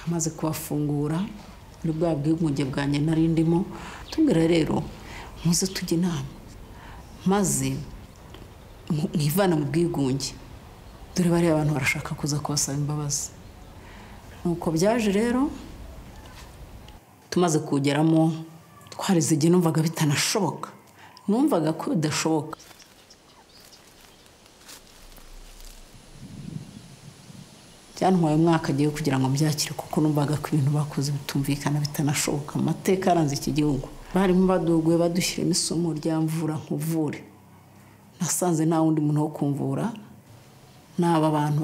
amaze kubafungura muri bwa bwiyunge bwanjye nari ndimo tubwira rero muze tujye inama maze mwivana mu bwigunge dore bariya abantu barashaka kuza kubasaba imbabazi nuko byaje rero tumaze kugeramo twarize igihe numvaga bitanashoboka numvaga ko bidashoboka byantwaye umwaka agiye kugira ngo mbyakire kuko numvaga ko ibintu bakoze bitumvikana bitanashoboka amateka yaranze iki gihugu barimo baduguye badushyiramo isomo rya mvura nkuvure nasanze nta wundi muntu wo kumvura n'aba bantu